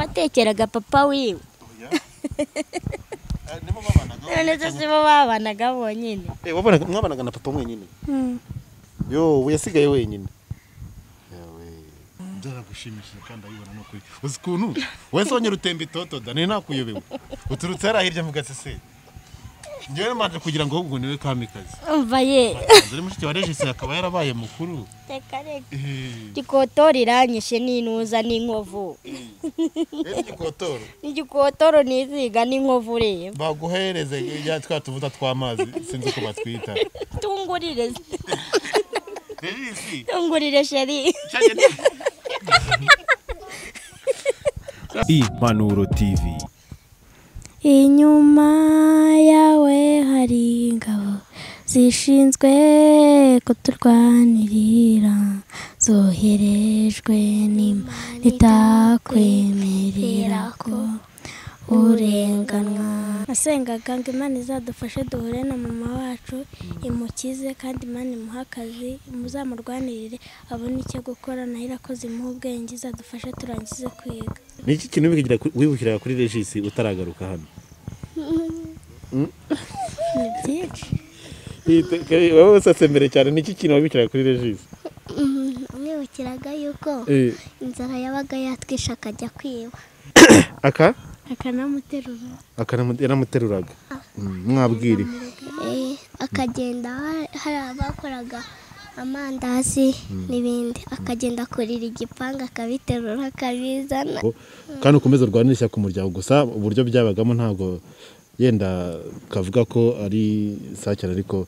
watekeraga papa wiwe Oya. Eh, nibo babanaga none zo si bo babanaga bonyine Eh, wabanaga mwabanaga na papa mwenyine yo we yasigaye wenyine yawe byaragushimishije kandi ayibona ni ukuri uzi ukuntu wese wongera utemba itoto da nari nakuyobewe uturutse hariya hirya mu gaseseri njyewe manje kugira ngo ahubwo niwe kamikazi umva ye dore mushiki wa regisi akaba yarabaye mukuru reka reka Eh, igikotoro iranyishe n'intuza n'inkovu rero igikotoro igikotoro niziga n'inkovu ureba baguhereze ya twa tuvuta tw'amazi sinzi uko batwita tungurire regisi tungurire sheri impanuro tv inyuma yawe hari ingabo zishinzwe kuturwanirira zoherejwe n'imana itakwemerera ko urenganwa nasengaga ngo imana izadufashe duhure na mama wacu imukize kandi imana imuhe akazi muzamurwanirire abone icyo gukora nayo irakoze imuhe ubwenge izadufashe turangize kwiga ni iki kintu wibukiraga kuri regisi utaragaruka hano ni byinshi wowe usatse mbere cyane ni iki kintu wabikiraga kuri regisi mwibukiraga yuko inzara yabaga yatwishe akajya kwiba aka akanamuterura aka yaramuteruraga mwabwire Eh, akagenda ha- hari abakoraga amandazi n'ibindi akagenda kurira igipangu akabiterura akabizana kandi ukomeze urwanirisha ku muryango gusa uburyo byabagamo ntabwo yenda kavuga ko ari saa cyane ariko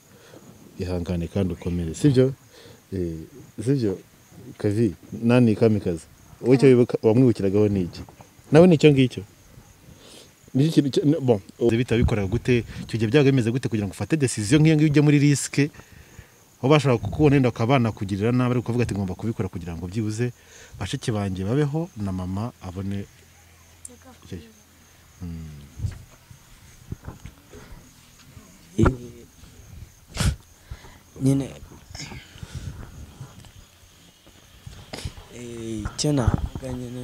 ihangane kandi ukomere sibyo Eh, sibyo kavi nani kamikazi wowe icyo wibuka- wamwibukiragaho ni iki nawe ni icyo ngicyo Ni iki kintu cyo- ni- bon. bita bikora gute icyo gihe byaba bimeze gute kugira ngo ufate decision nk'iyo ngiyo ujye muri risike aho bashobora kukubona wenda bakaba banakugirira nabi ariko ukavuga ati ngomba kubikora kugira ngo byibuze bashiki banjye babeho na mama abone icyo gihe." nyine Eh, icyo navuga nyine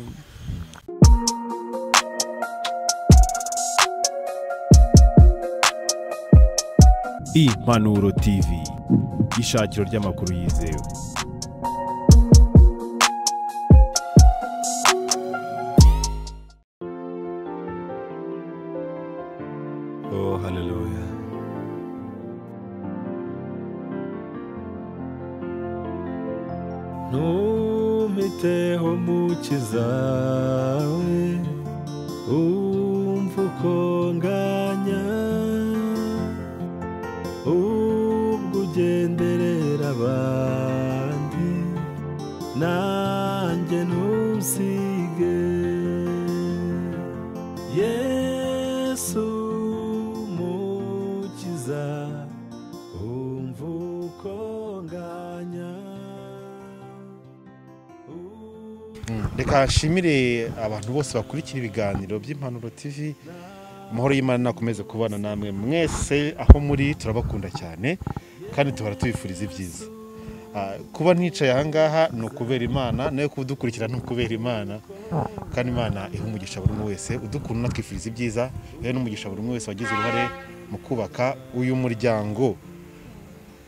impanuro tv ishakiro ry'amakuru yizewe Oh, hallelujah. Ntumpiteho mukiza we umva uko nganya ubwo ugenderera abandi nanjye ntusige Yesu mukiza umva uko nganya reka nshimire abantu bose bakurikira ibiganiro by'impanuro tv amahoro y'imana nakomeze kubana namwe mwese aho muri turabakunda cyane kandi tuhora tubifuriza ibyiza Ah, kuba nticaye ahangaha ni ukubera imana nayo kudukurikira ni ukubera imana kandi imana iha umugisha buri umwe wese udukunda unatwifuriza ibyiza rero n'umugisha buri umwe wese wagize uruhare mu kubaka uyu muryango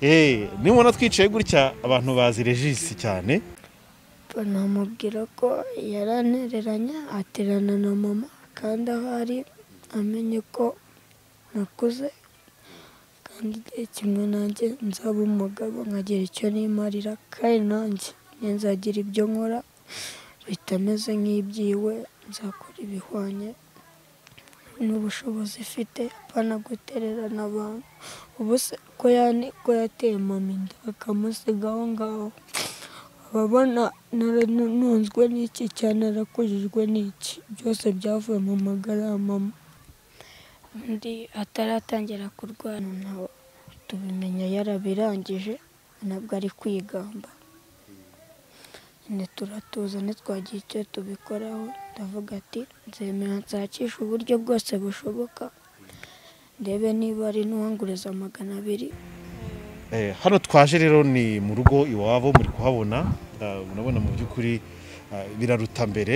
eee nimubona twicaye gutya abantu bazi regisi cyane namubwira ko yaranereranye aterana na mama kandi aho ari amenye ko nakuze kandi igihe kimwe nanjye nzaba umugabo nkagira icyo nimarira kandi nanjye nzagira ibyo nkora bitameze nk'iby'iwe nzakora ibihwanye n'ubushobozi ifite apana gutererana abantu ubu se ko yane ko yateye mama inda bakamusiga aho ngaho ababona nunzwe n'iki cyane narakujijwe n'iki byose byavuye mu magara ya mama undi ataratangira kurwana nawe tubimenya yarabirangije ntabwo ari kwigamba nyine turatuza ntitwagira icyo tubikoraho ndavuga ati nzemera nshakishe uburyo bwose bushoboka ndebe niba ari n'uwanguriza magana abiri Eh, hano twaje rero ni mu rugo iwabo muri kuhabona Ah, urabona mu by'ukuri ah, biraruta mbere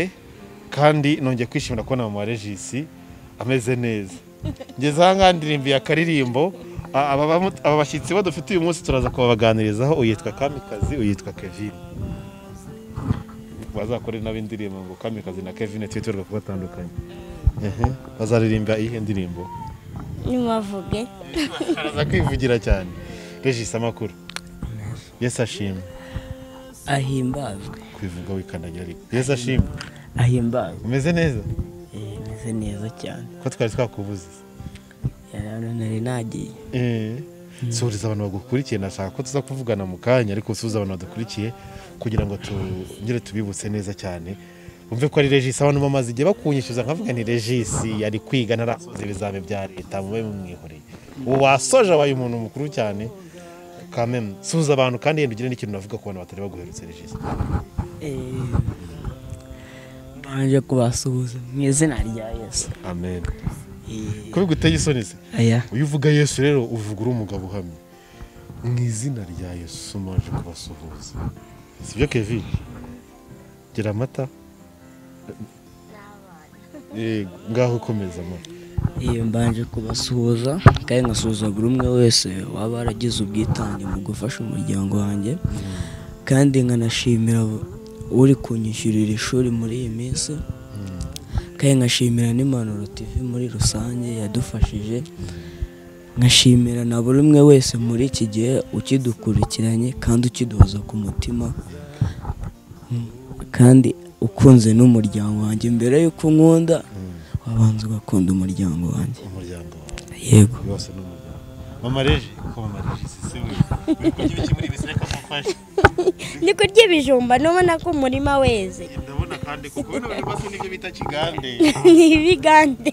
kandi nongeye kwishimira kubona mama wa regisi ameze neza ngeze aha ngaha ndirimbiye akaririmbo a- aba bamu- aba bashyitsi badufite uyu munsi turaza kubabaganirizaho uyitwa kamikazi uyitwa kevin bazakore n'ab'indirimbo ngo kamikazi na kevin twitirirwa kuba batandukanye Ehe, bazaririmba iyihe ndirimbo nimubavuge baraza kwivugira cyane regisi amakuru yesi ashimwe ahimbazwe kwivuga wikandagira ariko yesi ashimwe ahimbazwe umeze neza Eh, meze neza cyane ko twari twakubuze yarano nari nagiye suhuriza abantu bagukurikiye nashaka ko tuza kuvugana mu kanya ariko usuhuza abantu badukurikiye kugira ngo tongere tubibutse neza cyane bumve ko ari regisi abantu bamaze igihe bakunyishyuza nkavuga ni regisi yari kwiga ntarasoza ibizame bya leta mube mumwihoreye ubu wasoje abaye umuntu mukuru cyane kameme suhuza abantu kandi yenda ugire n'ikintu navuga ku bantu batari baguherutse regisi Eh, mbanje kubasuhuza mu izina rya yesu amen Eh, kubiguteye isoni se aya iyo uvuga yesu rero uvuga uri umugabo uhamye mu izina rya yesu maje kubasuhuza si byo kevin gira amata Eh, ngaho ukomeza ma iyo mbanje kubasuhuza kandi nkasuhuza buri umwe wese waba waragize ubwitange mu gufasha umuryango wanjye kandi nkanashimira bu- uri kunyishyurira ishuri muri iyi minsi kandi nkashimira n'impanuro tv muri rusange yadufashije nkashimira na buri umwe wese muri iki gihe ukidukurikiranye kandi ukiduhoza ku mutima kandi ukunze n'umuryango wanjye mbere y'uko nkunda wabanza ugakunda umuryango wanjye umuryango wawe yego wose ni umuryango mama reje ko mama reje si se we uri kurya ibiki muri ibi se reka mufashe ni kurya ibijumba n'ubona ko umurima weze ndabona kandi kuko bino bintu basa n'ibyo bita kigande ni ibigande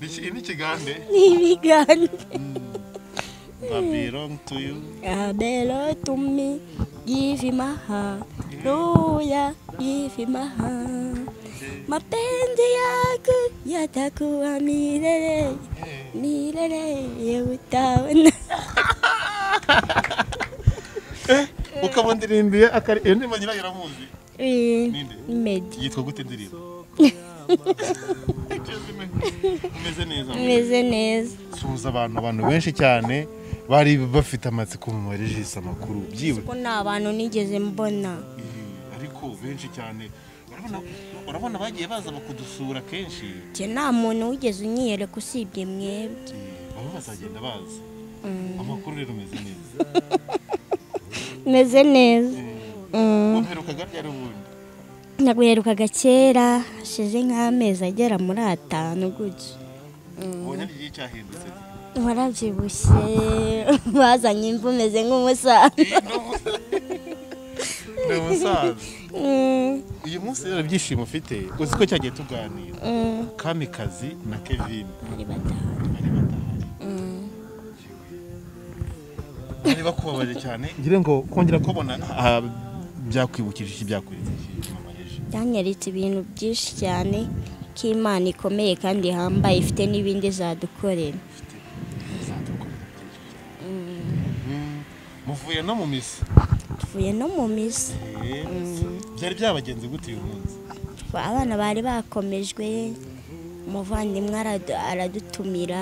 iki ni kigande ni ibigande babirong to you abelo tumi give maha roya give maha mapenzi yako yatakuwa milele milele ya utaona ukaba ndirimbiye akari iyo ndirimbo nyina yaramuzi Eh, medi yitwa gute ndirimbo umeze neza meze neza suhuza abantu abantu benshi cyane bari bafite amatsiko mu marejisi amakuru byiwe ko nta bantu nigeze mbona ariko benshi cyane urabona- urabona bagiye baza bakudusura kenshi njye nta muntu wigeze unyiyereka usibye mwebwe Eh, bamwe bazagenda baza amakuru rero umeze neza meze neza Mm. wamperukaga ryari ubundi naguherukaga kera hashize nk'amezi agera muri atanu gutya ubonye ari igihe cyahindutse warabyibushye bazanye imvu umeze nk'umusaza ni umusaza Mm, uyu munsi rero ibyishimo ufite uzi ko cyagiye tuganira mm, kamikazi na kevin ari batanu bari batahari Mm. bari bakubabaje cyane ngira ngo kongera kubona ah, byakwibukije iki byakweretse iki mama yeje yanyaritse ibintu byinshi cyane ko imana ikomeye kandi ihambaye ifite n'ibindi zadukorera Mm, muvuye no mu misa tuvuye no mu misa Eh, byari byabagenze gute uyu munsi abana bari bakomejwe umuvandimwe aradu- aradutumira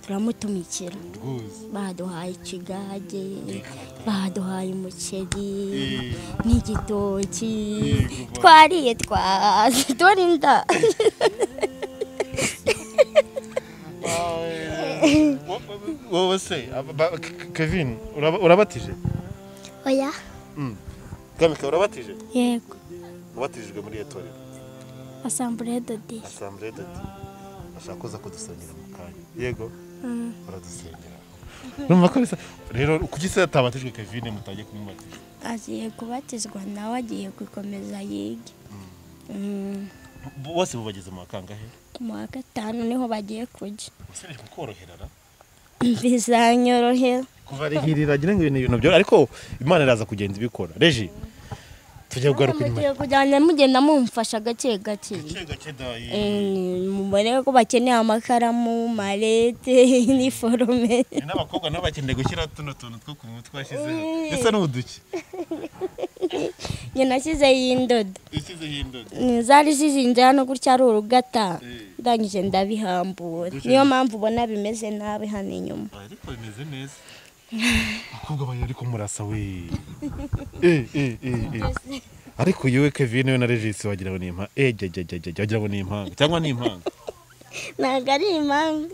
turamutumikira rwose baduhaye ikigage baduhaye umuceri Eh, n'igitoki Yego. twariye twaze dore inda awe, wo- wo- wowe se aba- ba- Ke- kevin uraba- urabatije oya kamika urabatije yego ubatijwe muri etorero asambure dodi asambure doti ashaka kuza kudusengera mu kanya yego uradusengera urumva ko bisa rero kuki se atabatijwe kevin mutajya kumubatija agiye kubatizwa nawe agiye gukomeza yige Mm, bose bubageze mu wa kangahe mu wa gatanu niho bagiye kujya usebeje kukoroherana bizanyorohera kuvarihirira agira ngo ibintu ibintu byo ariko imana iraza kugenda ibikora reji tujya kugaruka inyuma mugiye kujyana mugenda mumfasha gake gake Eh, mubone ko bakeneye amakaramu malete iniforume n'abakobwa nabo bakeneye gushyira tuno tuntu two ku mutwe twashyizeho ndetse n'uduki nyina ashyizeho indodo ishyizeho indodo Mm, zari zizinze hano gutya ari urugata ndangije ndabihambura niyo mpamvu ubona bimeze nabi hano inyuma ariko bimeze neza abakobwa banyu ariko murasa we Eh, eh, eh, eh. ariko yewe kevin we na regisi wagira ngo ni impanga ejejejejejej wagira ngo ni impanga cyangwa ni impanga ntabwo ari impamvu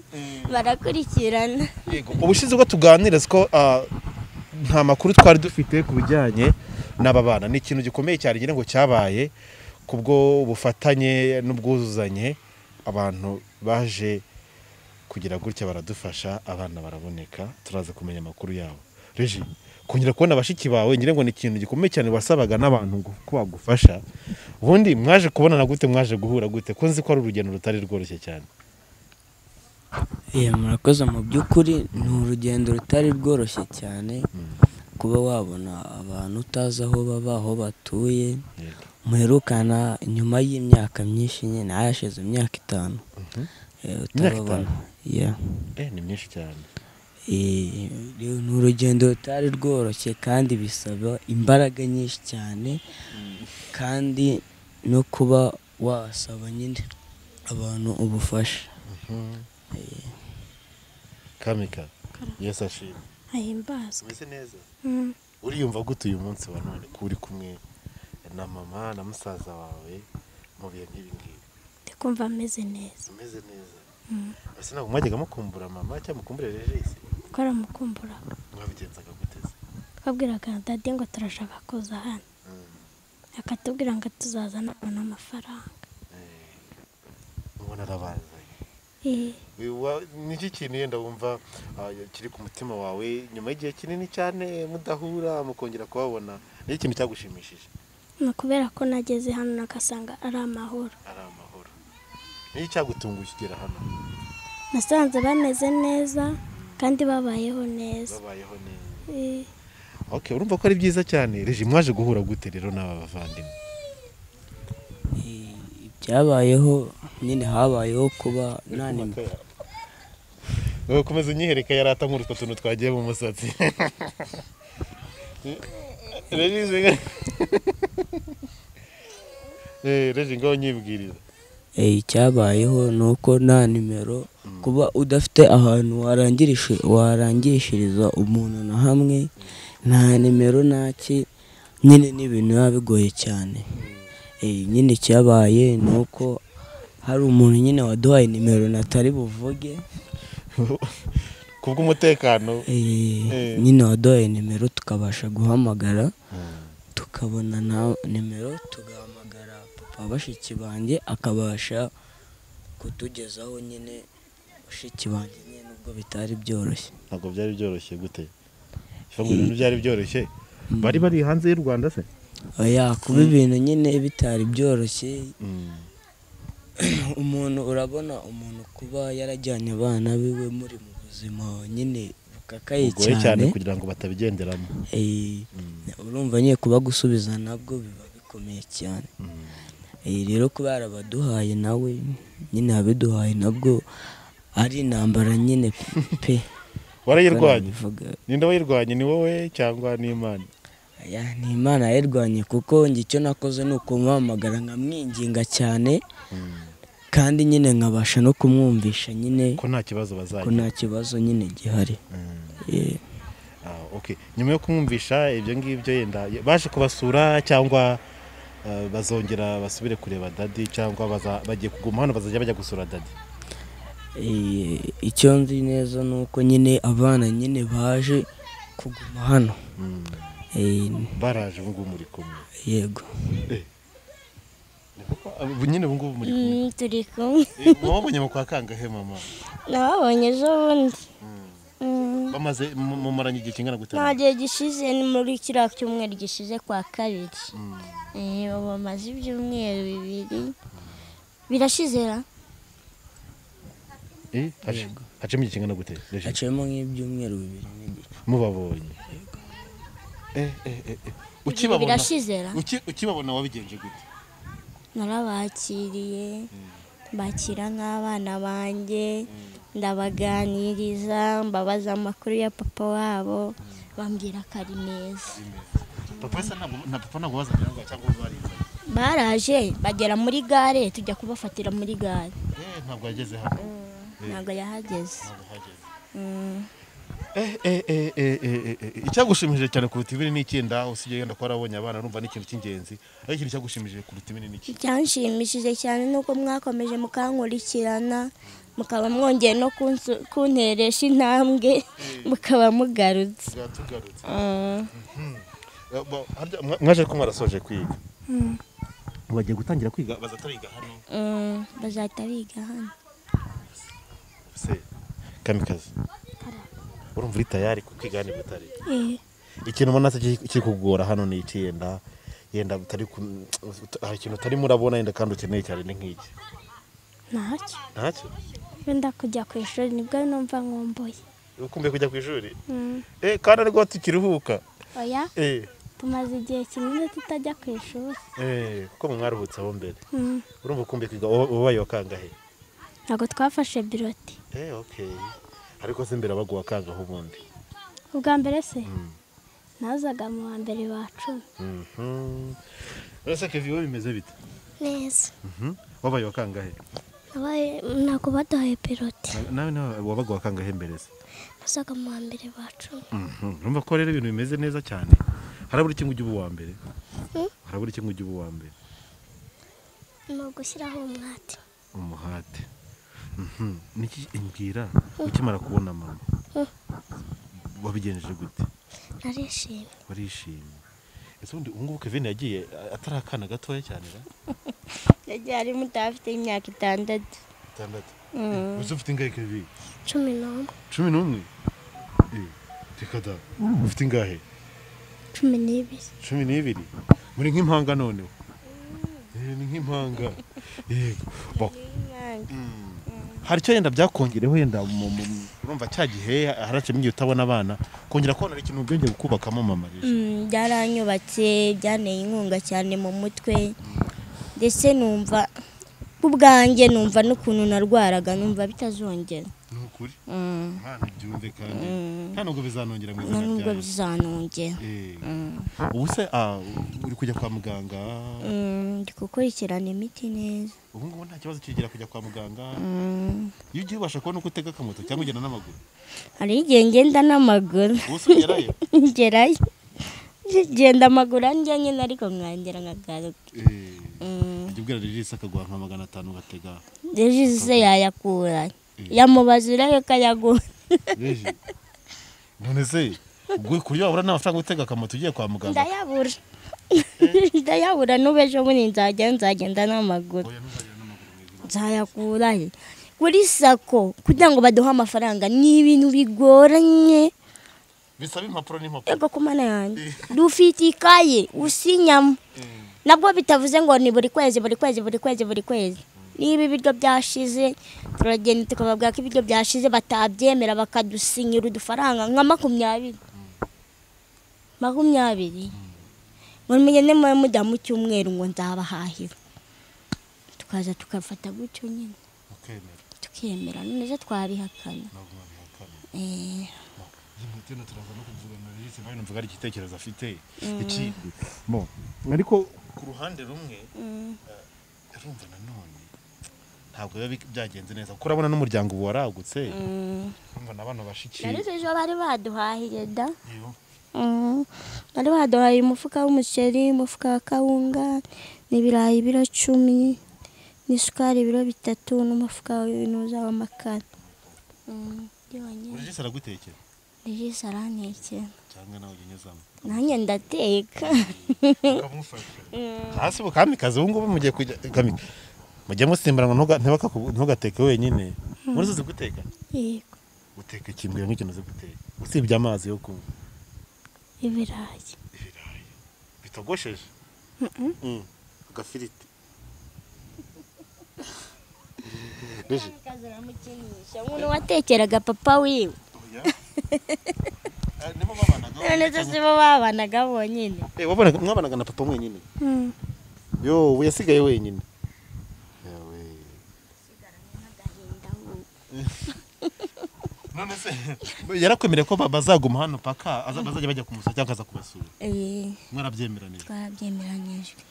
barakurikirana yego ubushize ubwo tuganira ko ah, nta makuru twari dufite ku bijyanye n'aba bana ni ikintu gikomeye cyane ngira ngo cyabaye kubwo bufatanye n'ubwuzuzanye abantu baje kugira gutya baradufasha abana baraboneka turaza kumenya amakuru yabo reji kongera kubona bashiki bawe ngira ngo ni ikintu gikomeye cyane wasabaga n'abantu ngo- ko bagufasha ubundi mwaje kubonana gute mwaje guhura gute ko nzi ko ari urugendo rutari rworoshye cyane Iya murakoze mu by'ukuri ni urugendo rutari rworoshye cyane kuba wabona abantu utazi aho baba aho batuye muherukana nyuma y'imyaka myinshi nyine hayashize imyaka itanu Eh, utarababona. Yeah. eh ni myinshi cyane Eh, rero ni urugendo rutari rworoshye kandi bisaba imbaraga nyinshi cyane kandi no kuba wasaba nyine abantu ubufasha kamika yesu ashimwe ahimbazwe umeze neza uriyumva gute uyu munsi wa none ko uri kumwe na mama na musaza wawe mu bihe nk'ibi ngibi ndi kumva ameze neza umeze neza ese ntabwo mwajyaga mukumbura mama cyangwa mukumburire regisi kuko aramukumbura mwabigenzaga gute se twabwiraga dade ngo turashaka kuza hano akatubwira ngo tuzaza nabona amafaranga mubona arabazanye Eh, Wa- niki kintu yenda wumva ah, kiri ku mutima wawe nyuma y'igihe kinini cyane mudahura mukongera kubabona ni ikintu cyagushimishije ni ukubera ko nageze hano nagasanga ari amahoro ari amahoro niyo cyagutunguye ukigera hano nasanze bameze neza kandi babayeho neza babayeho neza Eh, ok urumva ko ari byiza cyane regi mwaje guhura gute rero n'aba bavandimwe byabayeho nyine habayeho kuba nta nimba wowe komeza unyihereka yarata nk'utwo tuntu twagiye mu musatsi regi regi ngaho unyibwiriza Eh, icyabayeho ni uko nta nimero kuba udafite ahantu warangirisha- warangirishiriza umuntu na hamwe nta nimero ntaki nyine ni ibintu biba bigoye cyane Eh, nyine icyabaye ni uko hari umuntu nyine waduhaye nimero natari buvuge kubw'umutekano Eh, Eh. nyine waduhaye nimero tukabasha guhamagara tukabona na nimero tugahamagara papa bashiki banjye akabasha kutugezaho nyine bashiki banjye nyine nubwo bitari byoroshye ntabwo byari byoroshye gute ifa ngo ibintu byari byoroshye bari bari hanze y'u rwanda se oya kuba ibintu nyine bitari byoroshye umuntu urabona umuntu kuba yarajyanye abana biwe muri mu buzima nyine bukakaye bigoye cyane kugira ngo batabigenderamo Eh, urumva nyine kuba gusubiza nabwo biba bikomeye cyane Eh, rero kuba yarabaduhaye nawe nyine abiduhaye nabwo ari intambara nyine pe warayirwanya Barabivuga. ninde wayirwanye ni wowe cyangwa n'imana Aya, ni imana yayirwanye kuko njye icyo nakoze ni ukumuhamagara nkamwinginga cyane kandi nyine nkabasha no kumwumvisha nyine ko nta kibazo ko bazagira nta kibazo nyine gihari Eh, Ah, ok nyuma yo kumwumvisha ibyo ngibyo yenda baje kubasura cyangwa eh, bazongera basubire kureba dadi cyangwa baza- bagiye kuguma hano bazajya bajya gusura dadi Eh, icyo nzi neza ni uko nyine abana nyine baje kuguma hano Eh, baraje ubungubu muri kumwe yego Ubu nyine ubungubu muri kumwe Mm, turi kumwe Eh, wabonye mu kwa kangahe mama nababonye ejo bundi Mm, bamaze mu- mumaranye igihe kingana gute nta gihe gishize ni muri kiriya cyumweru gishize kwa kabiri Eh, ubu bamaze ibyumweru bibiri birashizera Eh, hac- hacemo igihe kingana gute Regine? haciyemo nk'ibyumweru bibiri n'igice mubabonye ukibabona birashize ra uki- ukibabona wabigenje gute narabakiriye mbakira nk'abana banjye ndabaganiriza mbabaza amakuru ya papa wabo bambwira ko ari meza papa wese ntabwo na papa ntabwo bazanye cyangwa barizanye baraje bagera muri gare tujya kubafatira muri gare Eh, ntabwo yageze hano ntabwo yahageze ntabwo yageze Mm. Eh, eh, eh, eh, eh, eh, eh, icyagushimishije cyane kuruta ibiri ni icyenda usigaye wenda ko warabonye abana urumva ni ikintu cy'ingenzi ariko ikintu cyagushimishije kuruta ibiri ni iki icyanshimishije cyane ni uko mwakomeje mukankurikirana mukaba mwongeye no kunsu- kunteresha intambwe mukaba mugarutse bwatugarutse Mm. Eh, bo- harya mwa- mwaje ko mwarasoje kwiga bagiye gutangira kwiga bazatariga hano Mm. bazahita biga hano se kamikazi urumva uri tayari ku kwiga hano i butare Eh, ikintu ubona se kiri kiri kugora hano ni iki yenda yenda utari ku- hari ikintu utarimo urabona yenda kandi ukeneye cyane ni nk'iki ntacyo ntacyo wenda kujya ku ishuri nibwo numva nkumbuye ukumbuye kujya ku ishuri Mm. eh kandi ariko tukiruhuka oya eh tumaze igihe kinini tutajya ku ishuri eh kuko mwe mwaruhutse aho mbere Mm. urumva ukumbuye kwiga uba- ubaye wa kangahe ntabwo twafashe biroti eh okay ariko se mbere baguha kangahe ubundi ubwa mbere se nazaga mu wa mbere wa cumi Mhm. Ese Kevin wowe bimeze bite? neza Wabaye wa kangahe? ntabwo baduhaye biroti Nawe nawe wabaga wa kangahe mbere se? nazaga mu wa mbere wa cumi Mhm. Urumva ko rero ibintu bimeze neza cyane. Harabura iki ngo ujye uba uwa mbere? Harabura iki ngo ujye uba uwa mbere? ni ugushyiraho umwate Umuhate. Mhm. Niki imbwira ukimara kubona mama? Wabigenjeje gute? narishimye Barishimye. Ese ubundi ubu ngubu Kevin yagiye atari akana gatoya cyane ra? yagiye ari muto afite imyaka itandatu Itandatu. Uzi ufite ingahe Kevin? cumi n'umwe Cumi n'umwe? Eh, reka da. Ufite ingahe? cumi n'ibiri cumi n'ibiri muri nk'impanga noneho Eh, ni nk'impanga yego Bo, hari icyo yenda byakongereho yenda mu- mu- mu- urumva cya gihe harace n'igihe utabona abana kongera kubona hari ikintu byongeye kukubakamo mama rero Mm, byaranyubatse byanteye inkunga cyane mu mutwe ndetse numva ku bwanjye numva n'ukuntu narwaraga numva bitazongera ni ukuri Mm. umwana ubyumve kandi nta nubwo bizanongera mu nta izina nubwo ryawe bizanongera Eh, ubu se ah, uri kujya kwa muganga Mm, ndi gukurikirana imiti neza ubu ngubu nta kibazo kigira kujya kwa muganga Mm, iyo ugiye ubasha kubona uko utega akamoto cyangwa ugenda n'amaguru hariho igihe ngenda n'amaguru ubu se ugerayo ngerayo ngenda amaguru anjya nyine ariko nkongera nkagaruka Eh, Mm, ujya ubwira regisi akaguha nka magana atanu ugatega rero se yayakura yamubaza urebe ko ayaguha Yeje. none se ubwo kurya wabura n'amafaranga utega akamoto ugiye kwa muganga ndayabura ndayabura n'ubu ejo bundi nzajya nzagenda n'amaguru nzayakura he kuri sako kugira ngo baduhe amafaranga ni ibintu bigoranye bisaba impapuro n'impapuro ego ku mana yanjye dufite ikaye usinyamo nabwo bitavuze ngo ni buri kwezi buri kwezi buri kwezi buri kwezi niba ibiryo byashize turagenda tukababwira ko ibiryo byashize batabyemera bakadusinyira udufaranga nka makumyabiri makumyabiri ngo mugende mube mujya mu cyumweru ngo nzabahahira tukaza tugafata gutyo nyine ukemera tukemera none zo twabihakana ntabwo wabihakana Eh. iyi moto ino turaza no kuvugana na regisi nawe numvaga ari igitekerezo afite ikindi mo ariko ku ruhande rumwe eh, urumva nanone ntabwo biba bi- byagenze neza kuko urabona n'umuryango ubu waragutse urumva n'abana bashikiye ariko ejo bari baduhahire da iyo Mm. bari baduhaye umufuka w'umuceri umufuka wa kawunga n'ibirayi ibiro cumi n'isukari ibiro bitatu n'umufuka w'ibinuza w'amakara Mm, yonyine. regisi aragutekera regisi arantekera cyangwa nawe ujya unyuzamo nanjye ndateka ukamufasha hasi ubu kamikazi ubu ngubu mugiye kujya kamika mujye musimburanwa ntuga- ntibakaku- ntugateke wenyine muri uzi guteka yego uteka ikimbwira nk'ikintu uzi guteka usibye amazi yo kunywa ibirayi ibirayi bitogosheje Mm. agafiriti Rije, umuntu watekeraga papa wiwe none se sibo babanaga bonyine Eh, wabonaga- mwabanaga na papa mwenyine yo we yasigaye wenyine Yawe. none se yarakwemereye ko baba azaguma hano paka aza- bazajya bajya kumusura cyangwa aza kubasura Eh, mwarabyemeranije twarabyemeranyijwe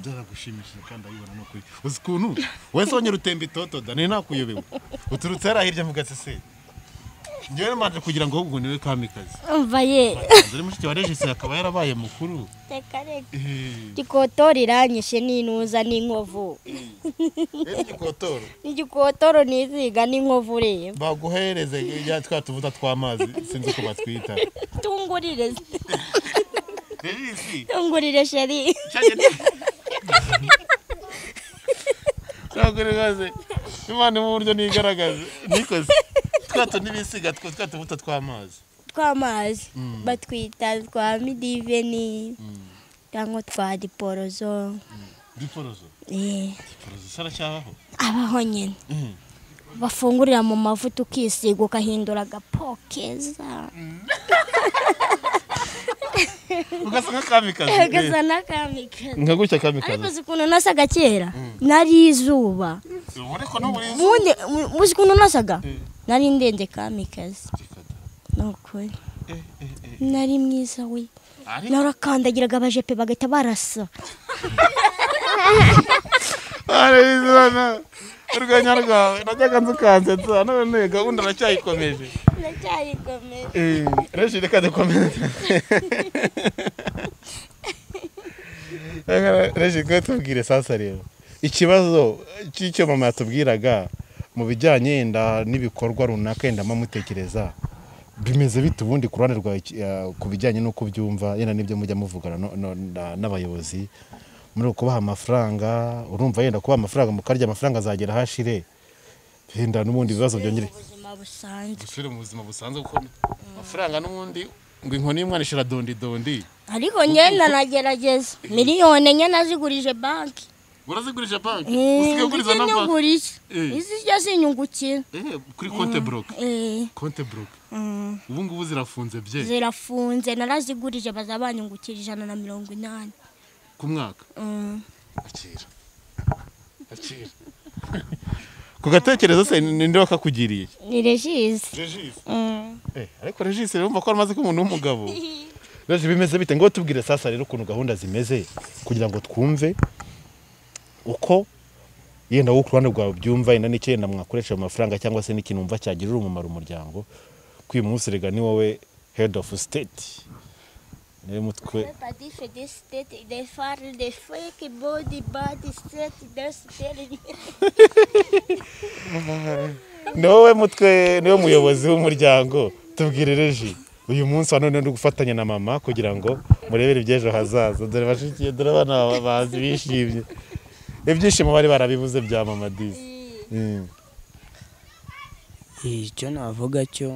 byaragushimishije kandi ayibona ni ukuri uzi ukuntu wese wonye rutemba itotoda nari nakuyobewe uturutse hariya hirya mvuga ati se njyewe mbanje kugira ngo ahubwo niwe kamikazi umva ye dore mushiki wa regisi akaba yarabaye mukuru reka reka Eh, igikotoro iranyishe n'intuza n'inkovu rero igikotoro igikotoro ntiziga n'inkovu reba baguhereze ya twa tuvuta tw'amazi sinzi uko batwita tungurire regisi tungurire sheri ntabwo rwose imana mu buryo nigaragaza nikoze twa tunibisiga two twa tuvuta tw'amazi tw'amazi batwita twa midiveni cyangwa twa diporozo diporozo Eh, diporozo saracyabaho abaho nyine bafungurira mu mavuta ukisiga ugahindura agapo keza ugasa nka kamikazi gasa n'akamikazi nka gutya ariko kamikazi uzi ukuntu nasaga kera nari izuba ureko n'uburi ubundi mu- uzi ukuntu nasaga nari ndende kamikazi ni ukuri nari mwiza we narakandagiraga abajepe bagahita barasa arabizana urwenya rwawe najyaga nzukansetsa none gahunda aracyayikomeje ndacyayikomeje reshi reka dukomeze reshi twe tubwire sasa rero ikibazo cy'icyo mama yatubwiraga mu bijyanye yenda n'ibikorwa runaka yenda amutekereza bimeze bite ubundi ku ruhande rwawe ki- eh, ku bijyanye n'uko ubyumva yenda n'ibyo mujya muvugana no- no- na- n'abayobozi muri ukubaha amafaranga urumva yenda kubaha amafaranga mukarya amafaranga azagera hashire yenda n'ubundi bibazo byongere ubuzima busanzwe dusubire mu buzima busanzwe kuko amafaranga n'ubundi ngo inkoni y'umwana ishira dondi dondi ariko ngenda nagerageza miliyoni enye nazigurije banki urazigurisha banki usigaye uguriza na banki nzigurije Eh. izi jya zinyungukira Eh, kuri konte buroke Eh, konte buroke mm, ubu ngubu zirafunze bye zirafunze narazigurije baza banyungukira ijana na mirongo inani ku mwaka Mm. akira akira ku gatekerezo se ni ninde wakakugiriye ni regisi regisi Mm. Eh, ariko regisi rero umva ko amaze ko umuntu w'umugabo rero bimeze bite ngo tubwire sasa rero ukuntu gahunda zimeze kugira ngo twumve uko yenda wowe ku ruhande rwawe byumva yenda n'icyo yenda mwakoresha mu mafaranga cyangwa se n'ikintu wumva cyagirira umumaro umuryango ko uyu munsi rega ni wowe head of state niwe mutwe Patife de state de fare de fake body body state de state ni wowe mutwe niwe muyobozi w'umuryango tubwire reji uyu munsi wa none ni ugufatanya na mama kugira ngo murebere iby'ejo hazaza dore bashikiye dore abana ba- bazi bishimye ibyishimo bari barabivuze bya mama disi Mm. icyo navuga cyo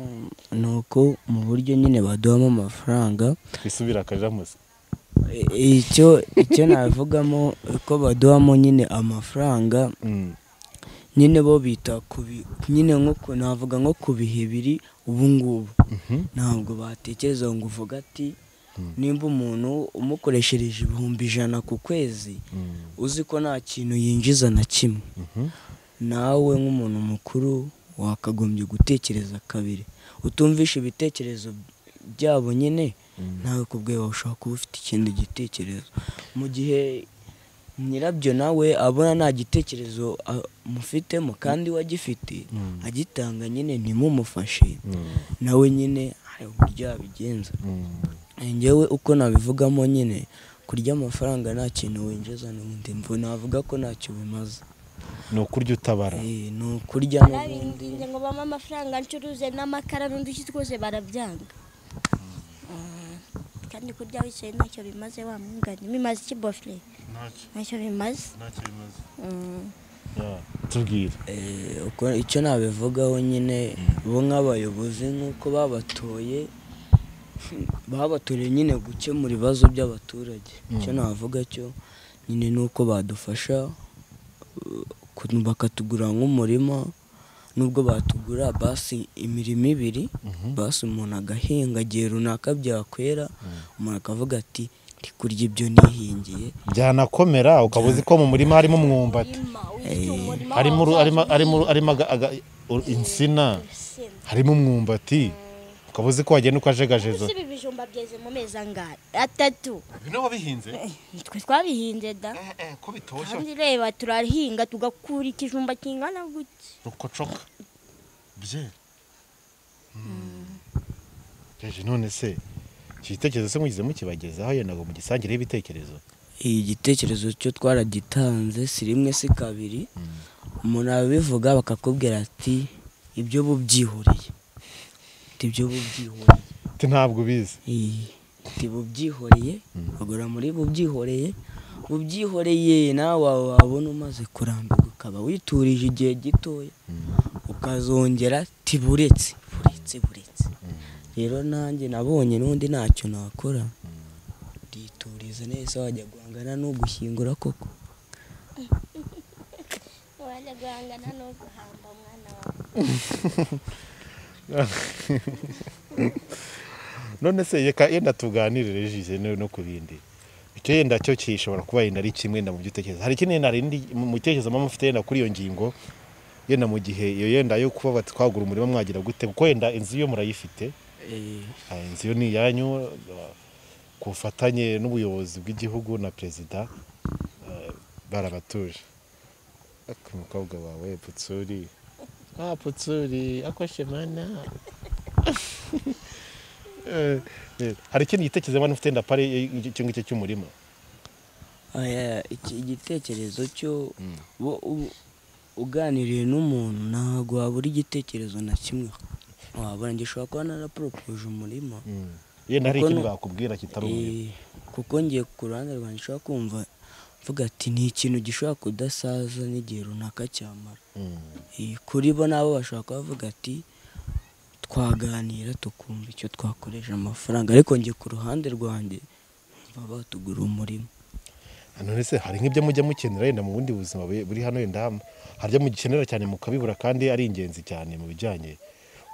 ni uko mu buryo nyine baduhamo amafaranga twisubire akajamuse i- icyo icyo navugamo ko baduhamo nyine amafaranga Mm. nyine bo bita ku bi- nyine nko ku- navuga nko ku bihe biri ubu ngubu Mhm. ntabwo batekereza ngo uvuga ati nimba umuntu umukoreshereje ibihumbi ijana ku kwezi Mm. uzi ko nta kintu yinjiza na kimwe Mhm. nawe nk'umuntu mukuru wakagombye gutekereza kabiri utumvisha ibitekerezo byabo nyine nawe ku bwawe ushobora kuba ufite ikindi gitekerezo mu gihe nyirabyo nawe abona nta gitekerezo a- mufitemo kandi we agifite agitanga nyine ntimumufashe Mm. nawe nyine hari uburyo yabigenza Mm. njyewe uko nabivugamo nyine kurya amafaranga nta kintu winjiza n'ubundi mvu navuga ko ntacyo bimaze ni ukurya utabara Eh, ni ukurya n'ubundi Narabinginze ngo bampe amafaranga ncuruze n'amakara n'uduki twose barabyanga Mm. kandi kurya wicaye ntacyo bimaze wa mwungane bimaze iki bofure ntacyo bimaze Mm. Yeah. tubwire Eh, uko- icyo nabivugaho nyine bo nk'abayobozi nk'uko babatoye babatoreye nyine gukemura ibibazo by'abaturage icyo navuga cyo nyine ni uko badufasha eh, ku- bakatugura nk'umurima nubwo batugura basi imirimo ibiri basi umuntu agahinga igihe runaka byakwera umuntu akavuga ati ndi kurya ibyo nihingiye byanakomera ukaba uzi ko mu murima harimo umwumbati harimo uru- harimo- harimo- harimo aga- aga- uru- insina harimo umwumbati ukaba uzi ko wagenda ukajegajeza ibi bijumba byeze mu mezi angahe atatu bino wabihinze twe twabihinze da ko bitoshye kandi reba turahinga tugakura ikijumba kingana gutya rukocoka byera jeje none se iki gitekerezo se mugize mukibagezaho yenda ngo mugisangire y'ibitekerezo iyi gitekerezo cyo twaragitanze si rimwe si kabiri umuntu arabivuga bakakubwira ati ibyo bubyihuriye ati ibyo bubyihuriye ati ntabwo ubizi Iyi, ati bubyihoreye bagura muri bubyihoreye bubyihoreye nawe wabona umaze kurambirwa ukaba witurije igihe gitoya ukazongera tiburetse buretse buretse rero nanjye nabonye n'undi ntacyo nakora ndituriza neza wajya guhangana no gushyingura koko wajya guhangana no guhamba umwana wawe none se yeka yenda tuganirire jije no no ku bindi icyo yenda cyo kishobora kuba yenda ari kimwe na mu gitekerezo hari ikindi yenda rindi mu gitekerezo mama ufite yenda kuri iyo ngingo yenda mu gihe iyo yenda yo kuba bati twagura umurima mwagira gute kuko yenda inzu yo murayifite Ah, inzu yo ni iyanyu ah, ku bufatanye n'ubuyobozi bw'igihugu na perezida ah, barabatuje Ak, umukobwa wawe putsuri ah putsuri akoshe mana Eh, eh, hari ikindi gitekerezo mbona ufite ndapare icyo ngicyo cy'umurima Aya, iki igitekerezo cyo bo- u- uganiriye n'umuntu ntabwo wabura igitekerezo na kimwe wabura gishobora kuba naraporopuje umurima yenda hari Kuko ikindi nu- bakubwira kitari umurima Eh, kuko ngiye ku ruhande rwanjye nshobora kumva mvuga ati ni ikintu gishobora kudasaza n'igihe runaka cyamara Mm. Eh, kuri bo nabo bashobora kuba bavuga ati twaganira tukumva icyo twakoresha amafaranga ariko ngiye ku ruhande rwanjye baba batugura umurima none se hari nk'ibyo mujya mukenera yenda mu bundi buzima bu- buri hano yenda ham- hari ibyo mugikenera cyane mukabibura kandi ari ingenzi cyane mu bijyanye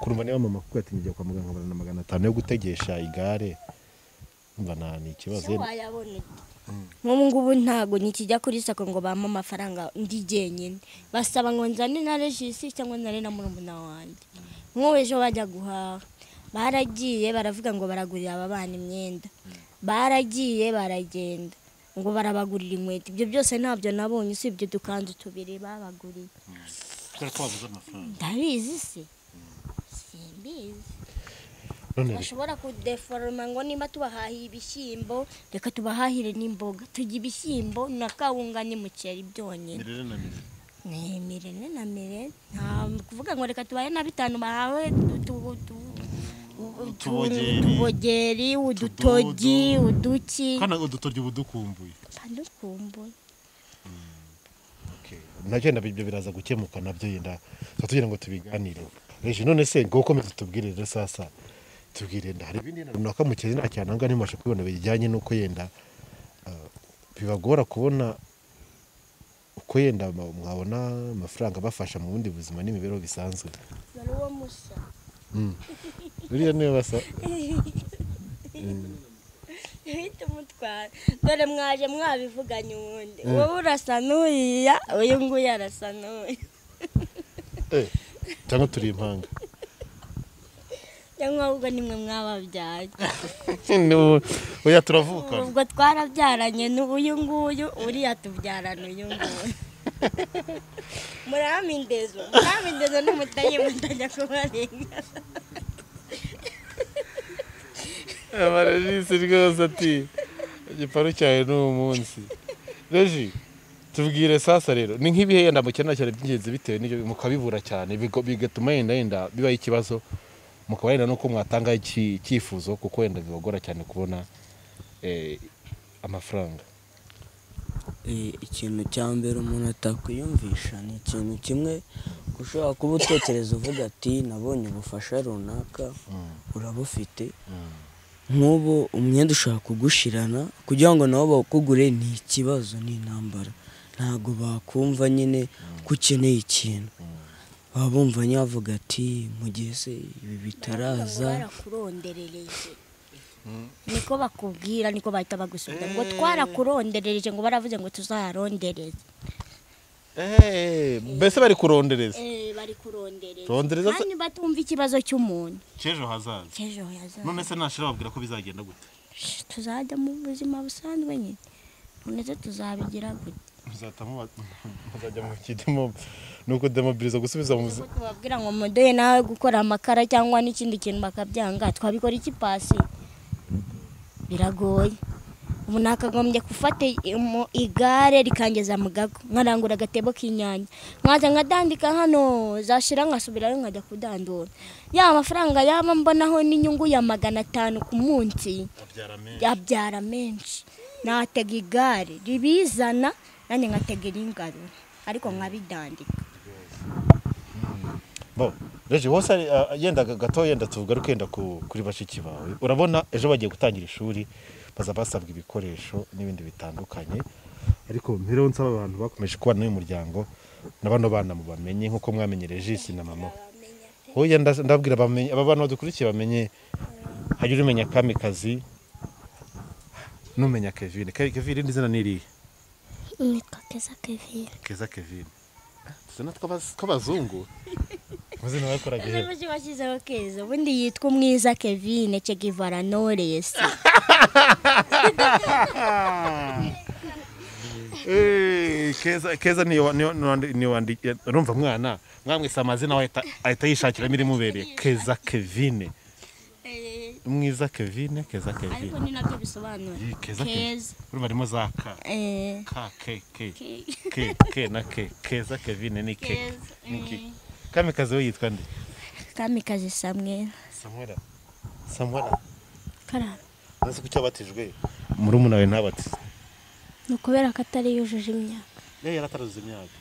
kurumva niba mama kuko yatingiye kwa muganga barana magana atanu yo gutegesha igare umva nta ni ikibazo se yenda. wayabona ute? nk'ubu ngubu ntabwo nikijya kuri sako ngo bampe amafaranga ndi jyenyine basaba ngo nzane na regisi cyangwa nzane na murumuna wanjye nk'ubu ejo bajya guhaha baragiye baravuga ngo baragurira aba bana imyenda baragiye baragenda ngo barabagurira inkweto ibyo byose ntabyo nabonye usibye udukanzu tubiri babaguriye ndabizi se simbizi none reka- bashobora kudeforoma ngo nimba tubahahiye ibishyimbo reka tubahahire n'imboga tujya ibishyimbo na kawunga n'umuceri byonyine ni mirene na mire nta kuvuga ngo reka tubahe na bitanu bahawe tu- tu- tu- Utubogeri. utubogeri udutogi uduki kandi udutoryo uba dukumbuye panukumbuye nabyo yenda ibyo biraza gukemuka nabyo yenda tuba tugira ngo tubiganireho reje none se ngo ukomeze tubwire rero sasa tubwire yenda hari ibindi yenda runaka mu kirere nta cyane ahangaha ntimubasha kubibona bijyanye n'uko yenda ah, bibagora kubona uko yenda ma- mwabona amafaranga abafasha mu bundi buzima n'imibereho bisanzwe dore uwo musa buriya niyo basa uhita umutwara dore mwaje mwabivuganye ubundi wowe urasa n'uriya uyu nguyu arasa n'uyu Eh, cyangwa turi impanga cyangwa ahubwo nimwe mwababyaye Ni- oya turavuka ubwo twarabyaranye n'uyu nguyu uriya tubyarana uyu nguyu murahama indezo murahama indezo n'umutayi mutajya kubarenga amarejisi rwose ati igiparu cyawe ni uwo munsi reji tubwire sasa rero ni nk'ibihe yenda mukenera cyane by'ingenzi bitewe n'ibyo mukabibura cyane bigo- bigatuma yenda yenda bibaho ikibazo mukaba yenda nuko mwatanga iki- icyifuzo kuko yenda bibagora cyane kubona eh, amafaranga Eh, ikintu cya mbere umuntu atakwiyumvisha ni ikintu kimwe ushobora kuba utekereza uvuga ati nabonye ubufasha runaka urabufite nk'ubu umwenda ushobora kugushirana kugira ngo nabo bawukugure ni ikibazo ni intambara ntabwo bakumva nyine ko ukeneye ikintu baba bumva nyavuga ati mu gihe se ibi bitaraza twarakuronderereje niko bakubwira niko bahita bagusubiza ngo twarakuronderereje ngo baravuze ngo tuzarondereze Eh, mbese bari kurondereza bari kurondereza Rondereza se- kandi batumva ikibazo cy'umuntu cy'ejo hazaza cy'ejo hazaza none se ntashira babwira ko bizagenda gute tuzajya mu buzima busanzwe nyine none se tuzabigira gute muzatamo muzajya mu kidemo nuko demobiliza gusubiza mu buzima Ko tubabwira ngo mudoye nawe gukora amakara cyangwa n'ikindi kintu bakabyanga twabikora iki pasi biragoye ubu nakagombye gufata imu- igare rikangeza mu gago nkarangura agatebo k'inyanya nkaza nkadandika hano zashira nkasubirayo nkajya kudandura ya amafaranga yaba mbonaho n'inyungu ya magana atanu ku munsi yabyara menshi natega igare ribizana nanjye nkatega iringarura ariko nkabidandika bo reje wose ari- ah, yenda gato yenda tugaruke yenda ku- kuri bashiki bawe urabona ejo bagiye gutangira ishuri baza basabwa ibikoresho n'ibindi bitandukanye ariko mpereho nsaba abantu bakomeje kubana n'uyu muryango na bano bana mubamenye nk'uko mwamenye regisi na mama we. hoya nda- ndabwira bamenye aba bana badukurikiye bamenye hajya urimenya kamikazi n'umenya kevine Ke- kevine irindi zina ni irihe nitwa keza kevin keza kevine tuzana tw'abazungu muzina bakoraga Ese ihera muzi washyizeho keza ubundi yitwa umwiza kevine chegivara noresi Eh, keza keza niyo niyo niyo- niyo wandi- urumva mwana mwamwise amazina we ahita- ahita yishakira ibirimubereye keza kevine mwiza kevine keza ariko kevine ni nabyo bisobanura Yi, keza kevine keza urumva harimo za ka eh, ka ke ke Ke. ke ke na ke keza kevine ni ke Keza, ni ke kamikazi we yitwa nde kamikazi samwe samwera samwera karara nzi ko cyabatijwe murumuna we ntabatize ni ukubera ko atari yujuje imyaka yari yarataruzza imyaka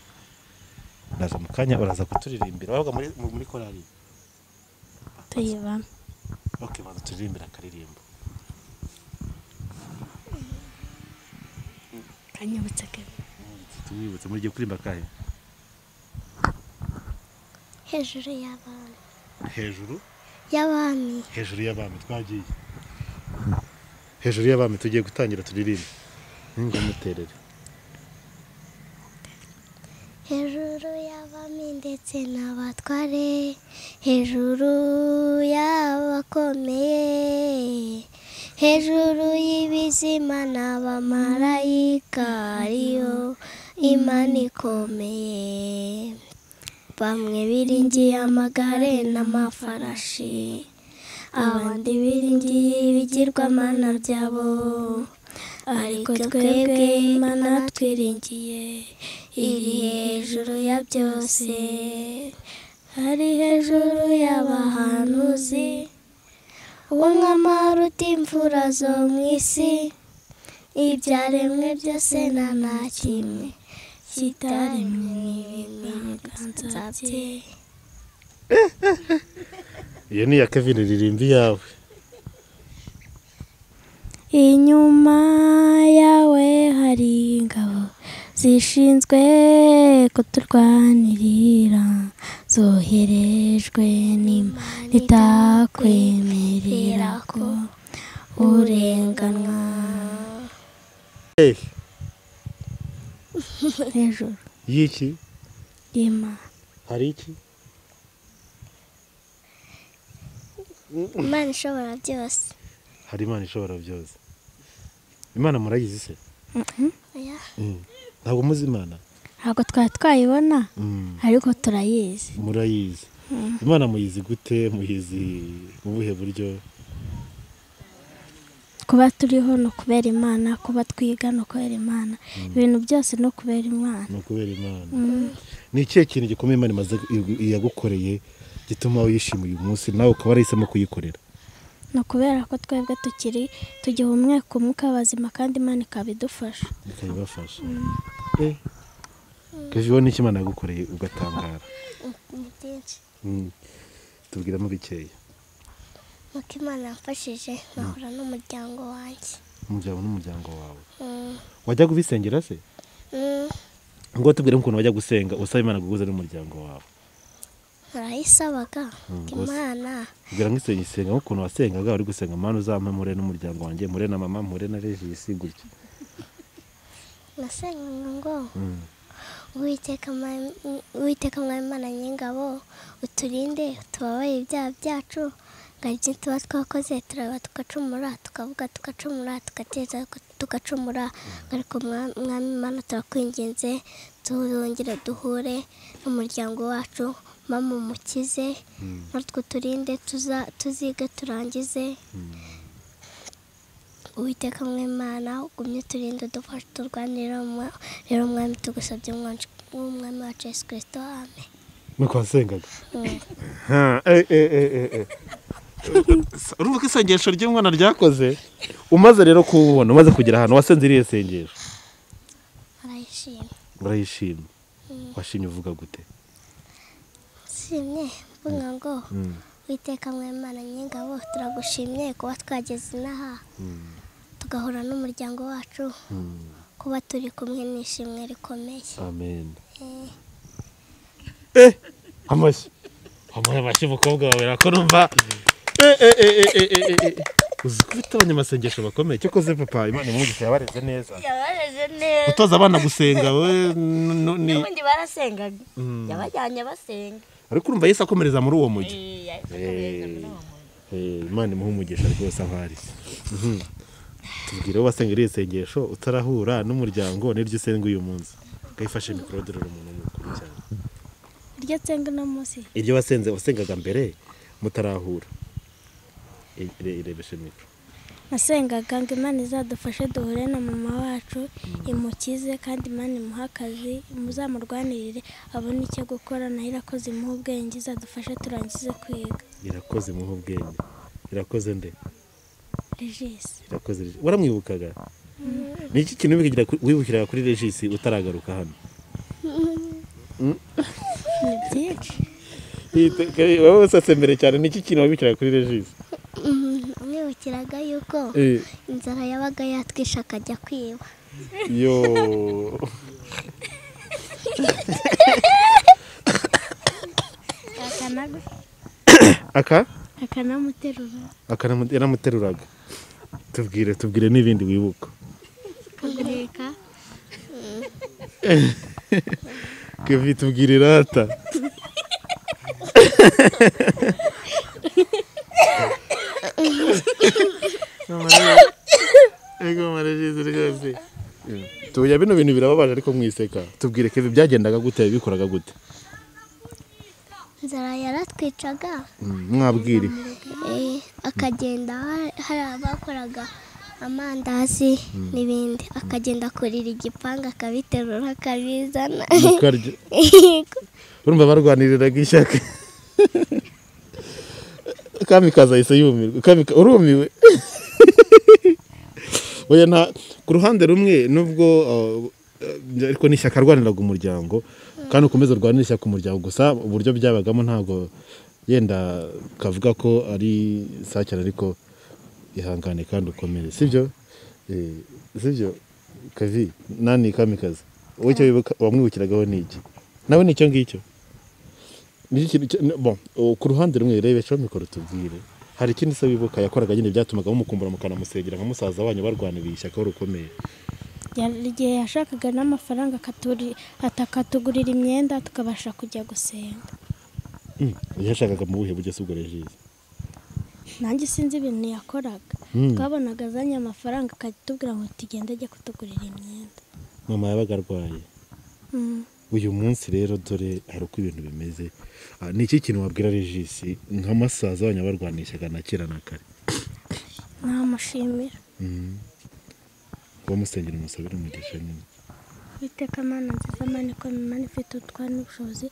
ndaza mu kanya uraza kuturirimbira wabaga muri muri korari tuyibamo Ok, banza turirimbira akaririmbo. kanyibutse kevin Tumwibutse muri giye kuririmba kahe? hejuru y'abami Hejuru, y'abami hejuru y'abami twagiye. Hejuru y'abami tugiye gutangira turirimbe. Ngo muterere. hejuru y'abami ndetse n'abatware hejuru y'abakomeye hejuru y'ibizima n'abamarayika ariyo imana ikomeye bamwe biringiye amagare n'amafarashi abandi biringiye ibigirwamana byabo ariko twebwe imana twiringiye iri hejuru ya byose ari hejuru y'abahanuzi uwo mwamara uti imvura zo mu isi ibyaremwe byose nta na kimwe kitaremwe n'ibiganza bye Iyo ni ya Kevin ririmbi yawe. inyuma yawe hari ingabo zishinzwe kuturwanirira zoherejwe n'imana itakwemerera ko urenganwa Eh, hejuru yiki? y'imana Hari iki? imana ishobora byose Hari Imana ishobora byose. Imana murayizi se? Oya. Mm. Ntabwo muzi Imana? ntabwo twari twayibona Mm. ariko turayizi Murayizi. Imana muyizi gute? Muyizi mu buhe buryo? kuba turiho ni ukubera imana kuba twiga ni ukubera imana ibintu byose ni ukubera imana ni ukubera imana ni ikihe kintu gikomeye imana imaze yagukoreye gituma wishima uyu munsi nawe ukaba warahisemo kuyikorera ni ukubera ko twebwe tukiri tugiha umweka umwuka w'abazima kandi imana ikaba idufasha ikabibafasha Eh, Kevin, wowe n'iki imana yagukoreye ugatangara byinshi Mm. tubwiramo bikeya nuko imana yamfashije nkahura n'umuryango wanjye umuryango n'umuryango wawe wajya kubisengera se Mm, ngo tubwire ukuntu wajya gusenga usaba imana kuguza n'umuryango wawe barayisabaga imana kugira ngo isenga isenga nk'ukuntu wasengaga uri gusenga mwana uzampe mpure n'umuryango wanjye mpure na mama mpure na regisi gutya nasengaga ngo Mm. uwiteka Mwami- uwiteka mwami imana ny'ingabo uturinde utubabaye ibyaha byacu ngo ibyo tuba twakoze turaba tugacumura tukavuga tugacumura tugateza tugacumura ngo ariko Mwa- mwami imana turakwinginze tuzongere duhure n'umuryango wacu mama umukize natwe uturinde tuza- tuzige turangize uwiteka mwimana ugumye uturinde udufashe turwanira umwa- rero umwami tugusabye umwanshi- w'umwami wacu yesu kirisito amen nuko wasengaga Ha, eh, eh, eh, eh, eh. urumva ko isengesho ry'umwana ryakoze umaze rero kuwubona umaze kugera ahantu wasenze iriya sengesho arayishima urayishima washimye uvuga gute simye mvuga ngo Mm. uwiteka mwimana ny'ingabo turagushimye kuba twageze inaha tugahura n'umuryango wacu kuba turi kumwe n'ishimwe rikomeye amen eh amashyi wamuhaye amashyi umukobwa wawe urako numva eh eh eh eh eh eh eh uzi ko ufite abanyamasengesho bakomeye cyakoze papa imana imwumvise yabareze neza yabareze neza gutoza abana gusenga we n- n- ni n'ubundi barasengaga yabajyanye basenga ariko urumva yesu akomereza muri uwo mujyi Eh, Eh, imana imuha umugisha rwose aho ari Mhm. tubwire aho wasengera iri sengesho utarahura n'umuryango niryo usenga uyu munsi ukayifashe mikoro dorora umuntu mukuru cyane iryo nsenga uno munsi iryo wasenze wasengaga mbere mutarahura I- ire- irebeshe mikoro nasengaga ngo imana izadufashe duhure na mama wacu imukize kandi imana imuhe akazi muzamurwanirire abone icyo gukora nayo irakoze imuhe ubwenge izadufashe turangize kwiga irakoze muhe ubwenge irakoze nde regisi irakoze Regi- waramwibukaga ni iki kintu wibwira- wibukiraga kuri regisi utaragaruka hano ni byinshi wowe usatse mbere cyane ni iki kintu wibukiraga kuri regisi mwibukiraga yuko inzara yabaga yatwishe akajya kwiba yo aka akanamuterura aka namu- yaramuteruraga tubwire tubwire n'ibindi wibuka akagureka kevi tubwire irata tuya bino bintu birababaje ariko mwiseka tubwire kevi byagendaga gute bikoraga gute inzara yaratwicaga Mm, mwabwire eh, akagenda ha- hari abakoraga amandazi n'ibindi akagenda akurira igipanga akabiterura akabizana mukarya urumva barwaniriraga ishyaka kamikazi ahise yumirwa Kamika- urumiwe oya nta ku ruhande rumwe nubwo uh, ariko n'ishyaka rwaniraga umuryango kandi ukomeza urwanira ishyaka umuryango gusa uburyo byabagamo ntabwo yenda kavuga ko ari sacyane ariko ihangane kandi ukomere sibyo Eh, sibyo kavi nani kamikazi wowe icyo wibuka wamwibukiragaho ni iki nawe ni icyo ngicyo Ni iki kintu cya- n- bon, uh, ku ruhande rumwe rebeshaho mikoro tubwire hari ikindi se wibuka yakoraga nyine byatumaga mumukumbura mukanamusengera nka musaza wanyu barwaniriye ishyaka aho rukomeye igihe yashakaga n'amafaranga akaturi- akatugurira imyenda tukabasha kujya gusenga Mm, yashakaga mu buhe buryo se ubwo rejizi nanjye sinzi ibintu yakoraga Mm. twabonaga azanye amafaranga akatubwira ngo tugende ajye kutugurira imyenda mama yabaga arwaye Mm. uyu munsi rero dore hari uko ibintu bimeze Ah, ni iki kintu wabwira regisi nk'amasaza wanyu barwanira ishyaka na kera na kare namushimira kuba musengera umusabira umugisha nyine iteka mana nziza mana ikomeye imana ifite ubutwari n'ubushobozi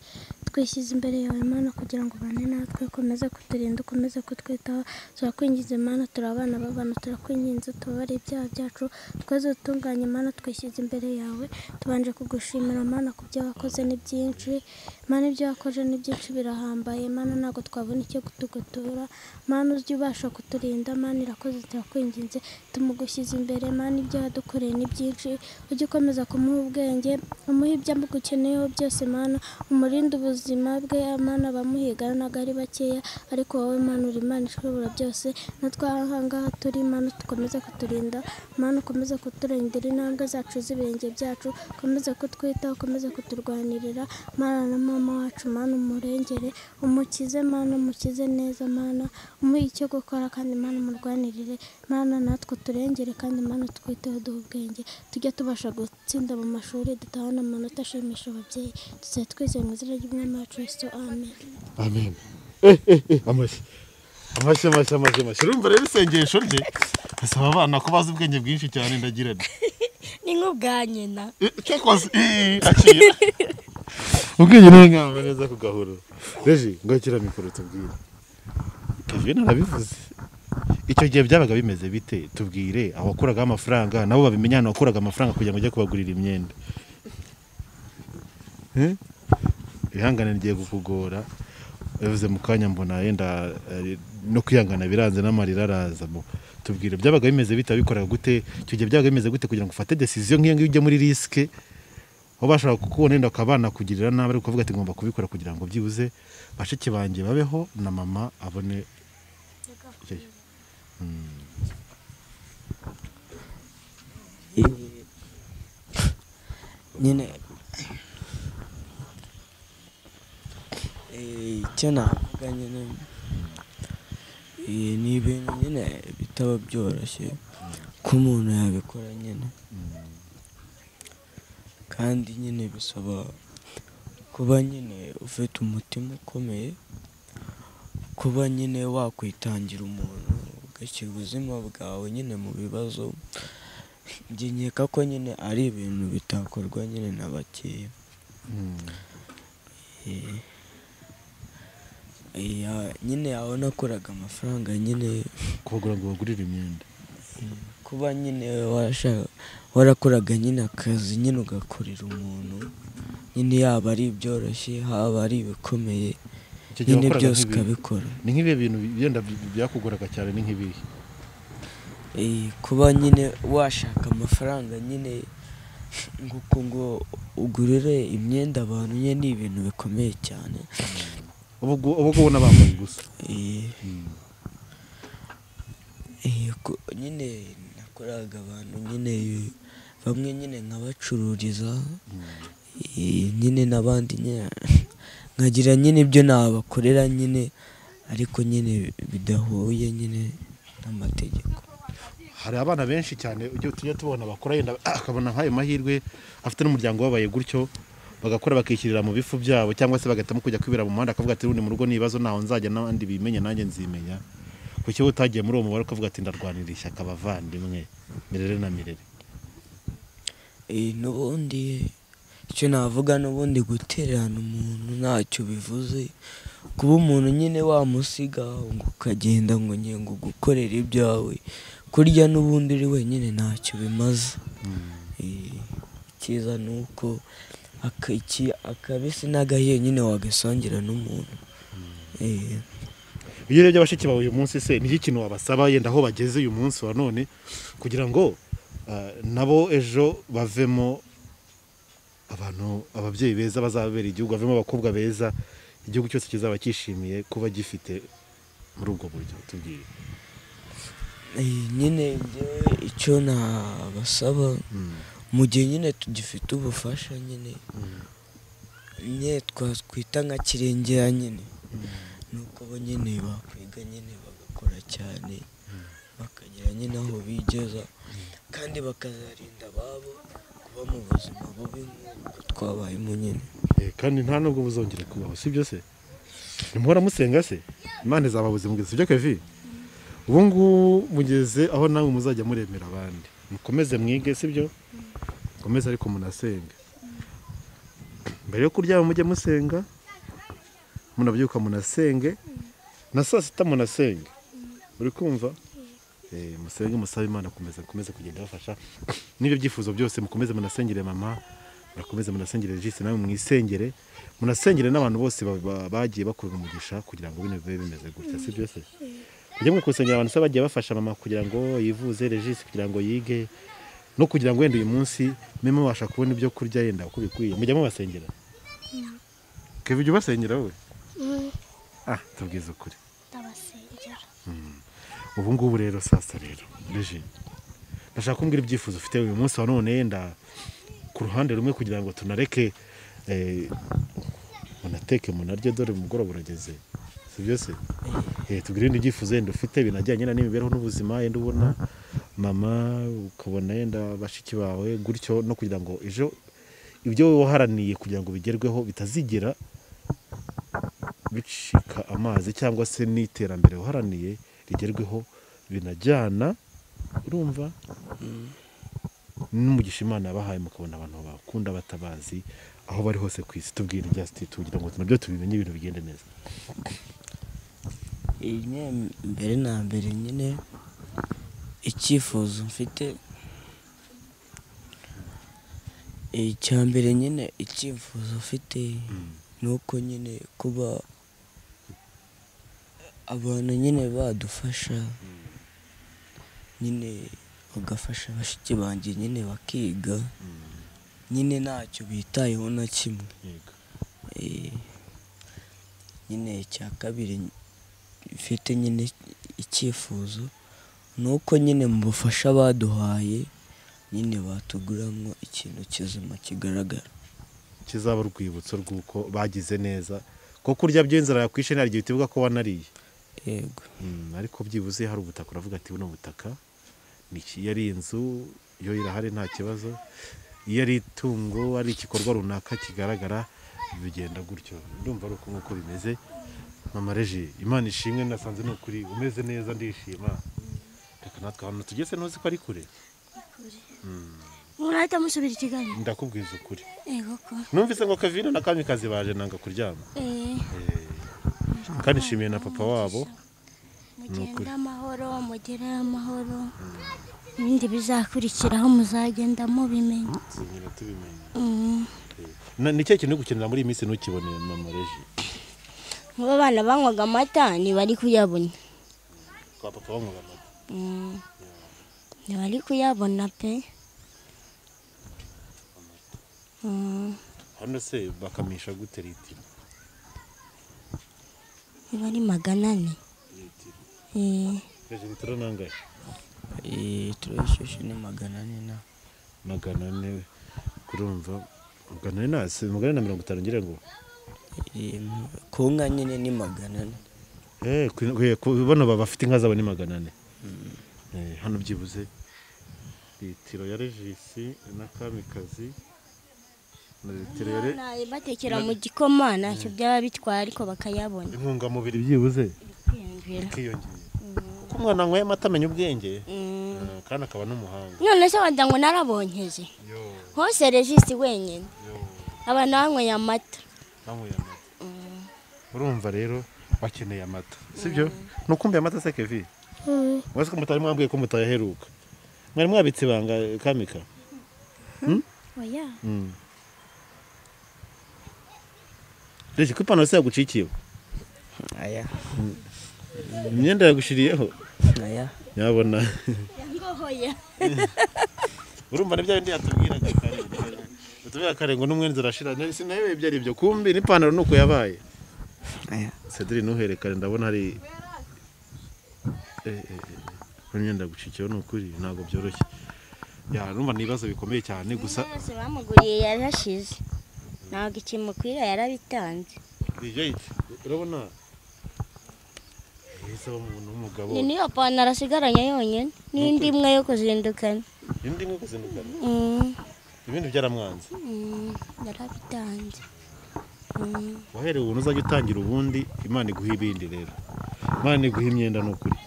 twishyize imbere yawe mana kugira ngo ubane natwe ukomeze kuturinda ukomeze kutwitaho turakwingiza imana turi abana b'abantu turakwinginze tubabare ibyaha byacu twese dutunganye imana twishyize imbere yawe tubanje kugushimira mana ku byo wakoze ni byinshi mana ibyo wakoze ni byinshi birahambaye mana ntabwo twabona icyo tugutura mana ujye ubasha kuturinda mana irakoze turakwinginze tumugushyize imbere mana ibyo wadukoreye ni byinshi ujye ukomeza kumuha ubwenge umuhe ibyo amugukeneyeho byose mana umurinde ubuzima ubuzima bwe Imana abamuhiga ntabwo ari bakeya ariko wowe Mana uri Imana ishobora byose natwe aha ngaha turi Imana dukomeze kuturinda Imana ukomeze kuturengera intambwe zacu z'ibirenge byacu ukomeze kutwitaho ukomeze kuturwanirira Mana na mama wacu Mana umurengere umukize Mana umukize neza Mana umuhe icyo gukora kandi Mana umurwanirire Mana natwe turengere kandi Mana twiteho duhe ubwenge tujye tubasha gutsinda mu mashuri dutahane amanota ashimisha ababyeyi tuzabe twizeye mu izina ry'umwami wacu Yesu amen amen eh eh eh amashyi amashyi amashyi amashyi amashyi urumva rero isengesho rye asaba abana ko bazi ubwenge bwinshi cyane ndagira nti ni nk'ubwa nyina Eh, cyakoze eh, akira ubwenge ni nk'aho neza ku gahoro reji ngakira mikoro tubwire kevin arabivuze icyo gihe byabaga bimeze bite tubwire abakuragaho amafaranga nabo babimenya ahantu wakuraga amafaranga kugira ngo ujye kubagurira imyenda Eh? ihangane rigiye kukugora bivuze mu kanya mbona yenda eh, no kwihangana biranze n'amarira araza mu tubwire byabaga bimeze bite abikoraga gute icyo gihe byabaga bimeze gute kugira ngo ufate decision nk'iyo ngiyo ujye muri risike aho bashobora kukubona yenda ukaba banakugirira nabi ariko ukavuga ati ngomba kubikora kugira ngo byibuze bashiki banjye babeho na mama abone nyine Eh, icyo navuga nyine eh, ni ibintu nyine bitaba byoroshye ko umuntu yabikora nyine kandi nyine bisaba kuba nyine ufite umutima ukomeye kuba nyine wakwitangira umuntu ugashyira ubuzima bwawe nyine mu bibazo njye nkeka ko nyine ari ibintu bitakorwa nyine na bakeya Eh, eh, nyine aho nakoraga amafaranga nyine kubagura ngo bagurire imyenda kuba nyine warashaka warakoraga nyine akazi nyine ugakorera umuntu nyine yaba ari ibyoroshye haba ari ibikomeye Icyo gihe nyine wakoraga byose nk'ibi. ukabikora ni nk'ibihe bintu byenda byakugoraga cyane ni nk'ibihe Eh, kuba nyine washaka amafaranga nyine nk'uko ngo ugurire imyenda abantu nyine ni ibintu bikomeye cyane ubu ngubu ubu ngubu n'abambaye gusa Eh, eh, ko- nyine nakoraga abantu nyine bamwe nyine nkabacururiza eh, nyine n'abandi nyine nkagira nyine ibyo nabakorera nyine ariko nyine bidahuye nyine n'amategeko hari abana benshi cyane ujya tujya tubona bakora yenda ah, akabona nk'ayo mahirwe afite n'umuryango wabaye gutyo bagakora bakishyirira mu bifu byabo cyangwa se bagahitamo kujya kwibera mu muhanda akavuga ati ubundi mu rugo n'ibibazo ntaho nzajya n'abandi bimenye nanjye nzimenya kuki wowe utagiye muri uwo mubare ukavuga ati ndarwanira ishyaka abavandimwe mirere na mirere Eh, n'ubundi icyo navuga n'ubundi gutererana umuntu ntacyo bivuze kuba umuntu nyine wamusiga ngo ukagenda ngo ngiye ngo gukorera ibyawe kurya n'ubundi uri wenyine ntacyo bimaze Eh, icyiza ni uko aka- iki- akabisi n'agahiye nyine wagasangira n'umuntu Eh, iyo urebye abashiki bawe uyu munsi se nicyo kintu wabasaba yenda aho bageze uyu munsi wa none kugira ngo ah, nabo ejo bavemo abantu ababyeyi beza bazababera igihugu bavemo abakobwa beza igihugu cyose kizaba cyishimiye kuba gifite muri ubwo buryo tubwire eh, nyine njyewe icyo nabasaba mu gihe nyine tugifite ubufasha nyine nyine twakwita nka kirengera nyine nuko bo nyine bakwiga nyine bagakora cyane bakagera nyine aho bigeza kandi bakazarinda ababo kuba mu buzima bubi nk'uko twabayemo nyine Eh, kandi nta nubwo buzongera kubaho si byo se ntimuhora musenga se imana izababuze mugeze si byo kevi ubu ngubu mugeze aho nawe muzajya muremera abandi mukomeze mwige si byo mukomeze ariko munasenga mbere yo kuryama mujye musenga munabyuka munasenge na saa sita munasenge uri kumva Eh, musenge musabe imana komeza mukomeze kugenda bafasha n'ibyo byifuzo byose mukomeze munasengere mama murakomeze munasengere jisi nawe mwisengere munasengere n'abantu bose ba- ba- bagiye bakurwa umugisha kugira ngo bino bibe bimeze gutya si byose mujye mwikusengera abantu se bagiye bafasha mama kugira ngo yivuze regisi kugira ngo yige no kugira ngo wenda uyu munsi mube mubasha kubona ibyo kurya yenda uko bikwiye mujya mubasengera keba ujya ubasengera wowe ah tubwize ukuri ndabasengera ubu ngubu rero saa sita rero reji ndashaka kumbwira ibyifuzo ufite uyu munsi wa none yenda ku ruhande rumwe kugira ngo tunareke eh, munateke munarye dore umugoroba urageze si byose tubwire ibindi byifuzo yenda ufite binajyanye na n'imibereho n'ubuzima yenda ubona mama ukabona yenda bashiki bawe gutyo no kugira ngo ejo ibyo wowe waharaniye kugira ngo bigerweho bitazigera bicika amazi cyangwa se n'iterambere waharaniye rigerweho binajyana urumva n'umugisha imana yabahaye mukabona abantu bakunda batabazi aho bari hose ku isi tubwira ibya sititi kugira ngo nabyo tubimenye ibintu bigende neza Rimwe mbere na mbere nyine icyifuzo mfite icya mbere nyine icyifuzo mfite ni uko nyine kuba abantu nyine badufasha nyine bagafasha bashiki banjye nyine bakiga nyine ntacyo bitayeho na kimwe yego Eh, nyine icya kabiri mfite nyine icyifuzo ni uko nyine mu bufasha baduhaye nyine batuguramo ikintu kizima kigaragara kizaba urwibutso rw'uko bagize neza kuko kurya by'inzara yakwishe nta gihe utibuka ko wanariye yego Mm, ariko byibuze hari ubutaka uravuga ati buno butaka ni iki? iyo ari inzu yo irahari nta kibazo iyo ari itungo ari igikorwa runaka kigaragara bigenda gutyo ndumva ari uko nk'uko bimeze mama reji imana ishimwe nasanze ni ukuri umeze neza ndishima reka natwe ahantu tugeze ntuzi ko ari kure murahita musubira ikiganiro ndakubwiza ukuri yego ko numvise ngo kavino na kamikazi baje nanga kuryama Eh, kandi nshimiye na papa wabo mugende amahoro mugere amahoro ibindi bizakurikiraho muzagenda mubimenye nyine tubimenye Mm. Na- ni cyo kintu gukenera muri iyi minsi ntukibone mama reji nk'ubu abana banywaga amata ntibari kuyabona kwa papa wanywaga amata Mm. ntibari kuyabona pe Mm. hano se bakamisha gute litiro niba ari magana ane Eh, reji litiro nangahe Eh, turabishyushye ni magana ane na magana ane kurumva magana ane na se magana ane na mirongo itanu ngira ngo eh, ku nka nyine ni magana ane Eh, ku- ku- ku- bano baba bafite inka zabo ni magana ane Eh, hano byibuze litiro ya regisi na kamikazi na litiro ya re- nawe batekera mu gikoma ntacyo byaba bitwara ariko bakayabona intungamubiri byibuze kwiyongera ikiyongera kuko umwana anyweye amata amenya ubwenge Mm. Eh, kandi akaba n'umuhanga none se wanda ngo narabonkeje hose regisi wenyine abantu banyweye amata banyweye amata urumva rero bakeneye amata sibyo nukumbuye amata se kevi wese ko mutari mwambwiye ko mutayaheruka mwari mwabitse ibanga eh, kamika oya rege ko ipantaro se yagucikiwe aya imyenda yagushiriyeho aya yabona yangohoya urumva ni bya bindi yatubwiraga kare utubwira kare ngo n'umwenzi urashira Nari- sinayobeye ibyo ari byo kumbi n'ipantaro nuko yabaye aya cedri ntuherekane ndabona hari Eh, eh, eh, imyenda yagucikiwe ni ukuri ntabwo byoroshye ya numva ni ibibazo bikomeye cyane gusa yose bamuguriye yarashize ntabwo ikimukwira yarabitanze Rejayiti urabona heza w'umuntu w'umugabo iyi niyo pantaro asigaranye yonyine n'indi imwe yo kuzindukana indi nko kuzindukana Mm, ibindi byaramwanze mm, yarabitanze Mm, wahereye ubuntu uzajya utangira ubundi imana iguha ibindi rero imana iguha imyenda ni ukuri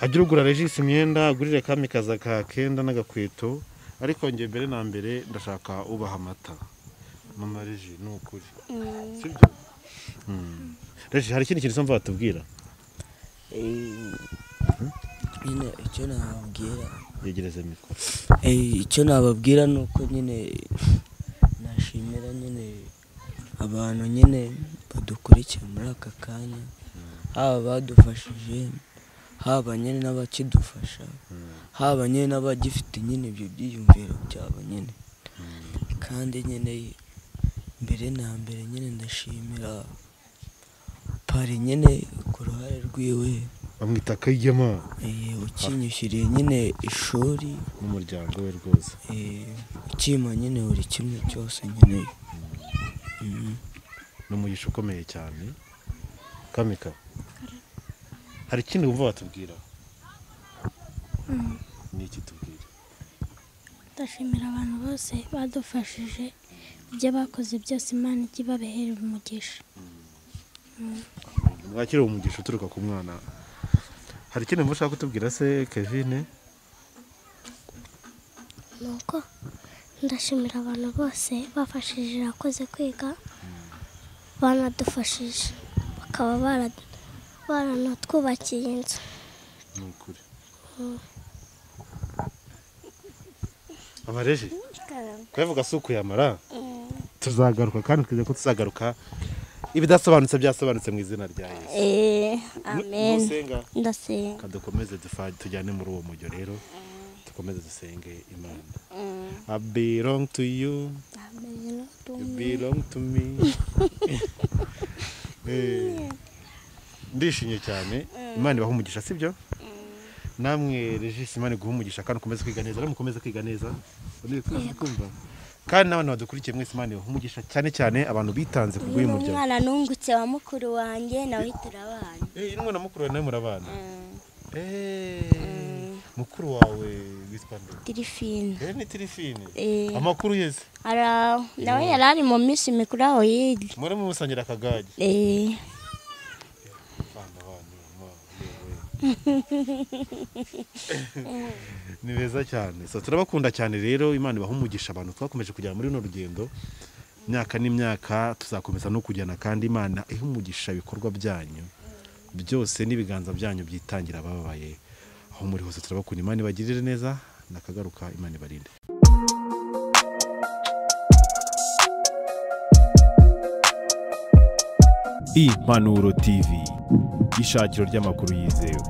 hajya urugura regisi imyenda agurire kamikaza ka kenda n'agakweto ariko njye mbere na mbere ndashaka ubaha amata mama regi ni ukuri mm. sibyo regi hari ikindi kintu cyumva watubwira Eh, nyine icyo nababwira yegereze mikoro Eh, icyo nababwira ni uko nyine nashimira nyine abantu nyine badukurikiye muri aka kanya haba badufashije haba nyine n'abakidufasha haba nyine n'abagifite nyine ibyo byiyumviro byabo nyine kandi nyine mbere na mbere nyine ndashimira pari nyine ku ruhare rwiwe bamwita kayigema eh, ukinyishyuriye nyine ishuri n'umuryango we rwose eh, ukimpa nyine buri kimwe cyose nkeneye Mhm. ni umugisha ukomeye cyane kamika hari ikindi wumva watubwira ni iki tubwira ndashimira abantu bose badufashije ibyo bakoze byose imana ijye ibabeherera umugisha mwakire uwo mugisha uturuka ku mwana hari ikindi wumva ushaka kutubwira se kevine ni uko ndashimira abantu bose bafashije abakoze kwiga banadufashije bakaba bara- baranatwubakiye inzu ni ukuri abareje kuyavuga si ukuyamara tuzagaruka kandi twizeye ko tuzagaruka ibidasobanutse byasobanutse mu izina rya yesu Eh, amen nusenga ndasenga reka dukomeze dufa- tujyane muri uwo mujyo rero dukomeze dusenge imana i belong to you you belong to me Eh, ndishimye cyane imana ibaha umugisha sibyo namwe regisi imana iguha umugisha kandi ukomeze kwiga neza mukomeze kwiga neza Uri kumva? kandi n'abantu badukurikiye mwese imana ibaha umugisha cyane cyane abantu bitanze ku uyu bw'uyu ni muryango umwana nungutse wa mukuru wanjye nawe turabana Eh, n'umwana mukuru wawe nawe murabana Mm, Eh, mukuru wawe witwa nde tirifina rero ni tirifine Eh. amakuru yeze ari aho nawe yari ari mu minsi mikuru aho hirya muri musangira akagage Eh, abana banyu ma, yewe. ni beza cyane so turabakunda cyane rero imana ibaha umugisha abantu twakomeje kujyana muri runo rugendo imyaka n'imyaka tuzakomeza no kujyana kandi imana ihe umugisha ibikorwa byanyu byose n'ibiganza byanyu byitangira abababaye aho muri hose turabakunda imana ibagirire neza nakagaruka imana ibarinde impanuro tv ishakiro ry'amakuru yizewe